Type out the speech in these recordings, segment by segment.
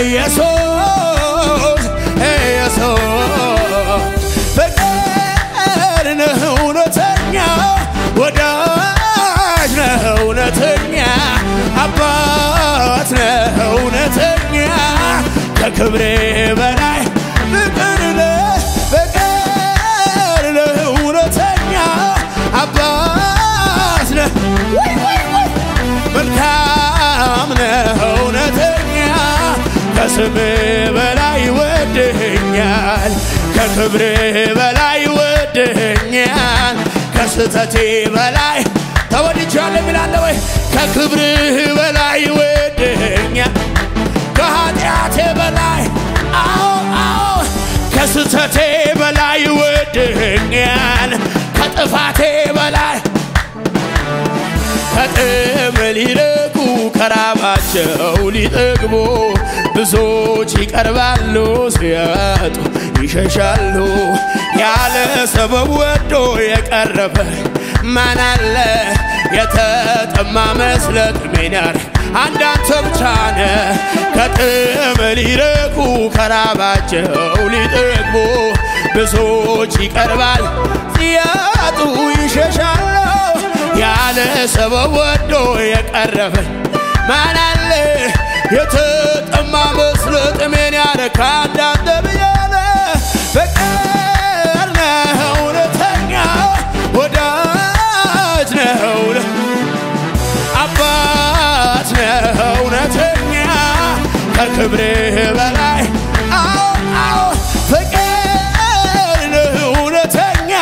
ኢየሱስ ኢየሱስ ፍቅር ነህ እውነተኛ ወዳጅ ነህ እውነተኛ አባት ነህ እውነተኛ ከክብሬ በላይ ፍቅር ነህ ፍቅር ነህ እውነተኛ አባት ነህ ወይ ወይ ወይ መልካም ነህ እውነተኛ ከስምህ በላይ ወድህኛል ከክብርህ በላይ ወድህኛል ከስተቴ በላይ ተወድጃለሁ የሚላለ ወይ ከክብርህ በላይ ወድህኛል ከኃጢአቴ በላይ አዎ አዎ ከስተቴ በላይ ወድህኛል ከጥፋቴ በላይ ከጥም ሊርቁ ከራባቸው ሊጠግቡ ብዙዎች ይቀርባሉ፣ ሲያጡ ይሸሻሉ። ያለ ሰበብ ወዶ የቀረበ ማን አለ? የተጠማ መስለጥ ሚናር አንዳንተ ብቻ ነህ። ከጥም ሊርቁ ከራባቸው ሊጠግቡ ብዙዎች ይቀርባል፣ ሲያጡ ይሸሻሉ። ያለ ሰበብ ወዶ የቀረበ ማን አለ? የተጠማ መስሎ ጥሜን ያረካ እንዳንተ ብያለ ፍቅር ነህ እውነተኛ ወዳጅ ነህ እውነ- አባት ነህ እውነተኛ ከክብርህ በላይ አዎ አዎ ፍቅር ነህ እውነተኛ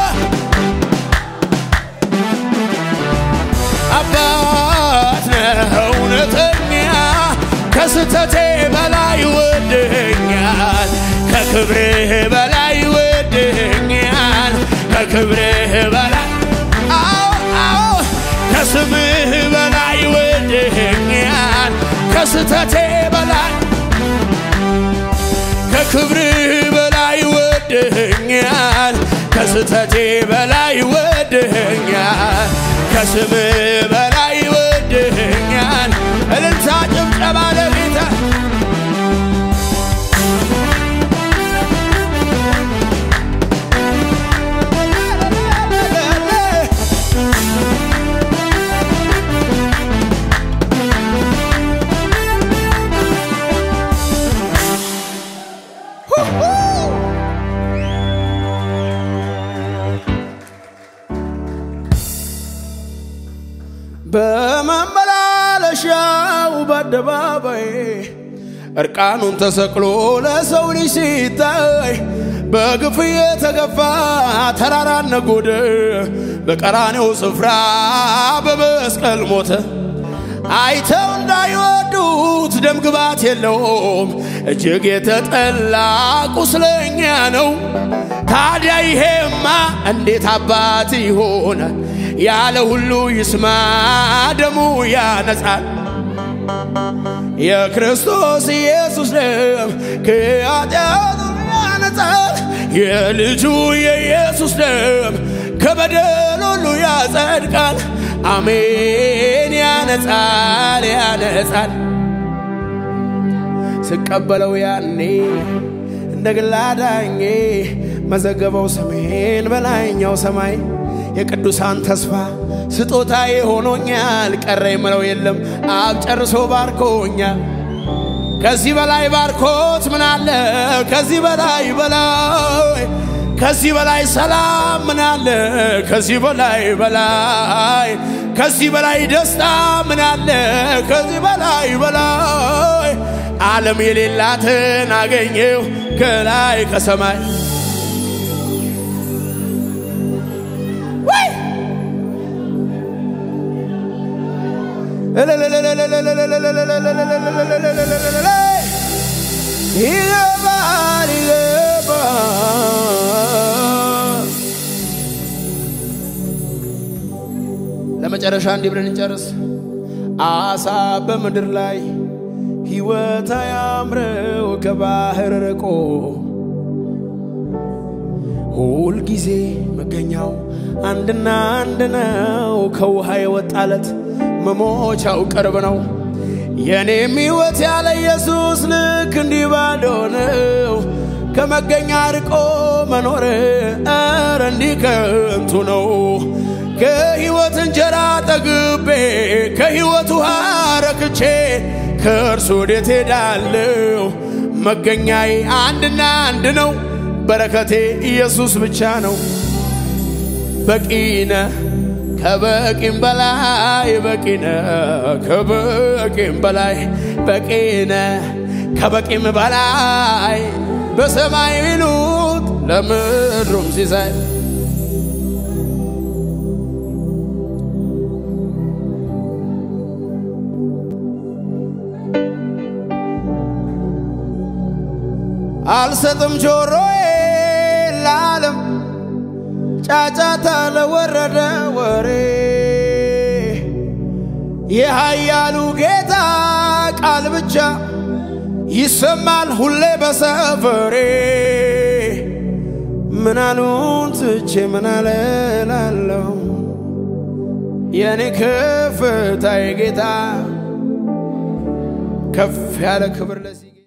አባት ነህ እውነተኛ ከስተቴ በላይ ወድህኛል ከክብርህ በላይ ወድህኛል ከክብርህ በላይ አዎ አዎ ከስምህ በላይ ወድህኛል ከስተቴ በላይ ከክብርህ በላይ ወድህኛል ከስተቴ በላይ ወድህኛል ከስምህ በላይ ወድህኛል እልልታ ጭብጨባ ለጌታ በመመላለሻው በአደባባይ እርቃኑን ተሰቅሎ ለሰው ልጅ ሲታይ በግፍ የተገፋ ተራራ ነጎደ በቀራኔው ስፍራ በመስቀል ሞተ። አይተው እንዳይወዱት ደም ግባት የለውም እጅግ የተጠላ ቁስለኛ ነው። ታዲያ ይሄማ እንዴት አባት ይሆናል? ያለ ሁሉ ይስማ ደሙ ያነጻል። የክርስቶስ ኢየሱስ ደም ከኃጢአት ሁሉ ያነጻል። የልጁ የኢየሱስ ደም ከበደል ሁሉ ያጸድቃል። አሜን። ያነጻል፣ ያነጻል። ስቀበለው ያኔ እንደ ግል አዳኜ መዘገበው ስሜን በላይኛው ሰማይ የቅዱሳን ተስፋ ስጦታዬ ሆኖኛል። ቀረ የምለው የለም አብ ጨርሶ ባርኮኛል። ከዚህ በላይ ባርኮት ምን አለ? ከዚህ በላይ በላይ ከዚህ በላይ ሰላም ምን አለ? ከዚህ በላይ በላይ ከዚህ በላይ ደስታ ምን አለ? ከዚህ በላይ በላይ ዓለም የሌላትን አገኘው ከላይ ከሰማይ ወይ ይገባል ይገባል። ለመጨረሻ እንዲህ ብለን እንጨርስ። አሳ በምድር ላይ ሕይወት አያምረው ከባህር ርቆ ሁል ጊዜ መገኛው አንድና አንድ ነው። ከውሃ የወጣለት መሞቻው ቅርብ ነው። የኔም ሕይወት ያለ ኢየሱስ ልክ እንዲህ ባዶ ነው። ከመገኛ ርቆ መኖር ኧረ እንዲህ ከንቱ ነው። ከሕይወት እንጀራ ጠግቤ ከሕይወት ውሃ ረክቼ ከእርሱ ወዴት ሄዳለሁ? መገኛዬ አንድና አንድ ነው። በረከቴ ኢየሱስ ብቻ ነው። በቂነ ከበቂም በላይ በቂነ ከበቂም በላይ በቂነ ከበቂም በላይ በሰማይ ሚሉት ለምድሩም ሲሳይ አልሰጥም ጆሮዬ ለዓለም ጫጫታ ለወረደ ወሬ የኃያሉ ጌታ ቃል ብቻ ይሰማል ሁሌ በሰፈሬ። ምናሉን ትቼ ምናለ ላለው የእኔ ከፍታ ጌታ ከፍ ያለ ክብር ለዚህ